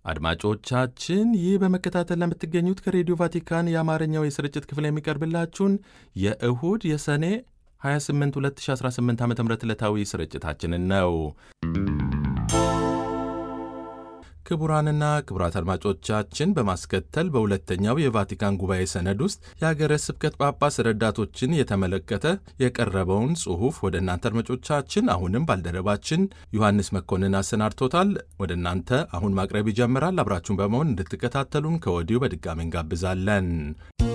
አድማጮቻችን ይህ በመከታተል ለምትገኙት ከሬዲዮ ቫቲካን የአማርኛው የስርጭት ክፍል የሚቀርብላችሁን የእሁድ የሰኔ 28 2018 ዓ ም ዕለታዊ ስርጭታችንን ነው። ክቡራንና ክቡራት አድማጮቻችን በማስከተል በሁለተኛው የቫቲካን ጉባኤ ሰነድ ውስጥ የሀገረ ስብከት ጳጳስ ረዳቶችን የተመለከተ የቀረበውን ጽሑፍ ወደ እናንተ አድማጮቻችን አሁንም ባልደረባችን ዮሐንስ መኮንን አሰናድቶታል። ወደ እናንተ አሁን ማቅረብ ይጀምራል። አብራችሁን በመሆን እንድትከታተሉን ከወዲሁ በድጋሚ እንጋብዛለን።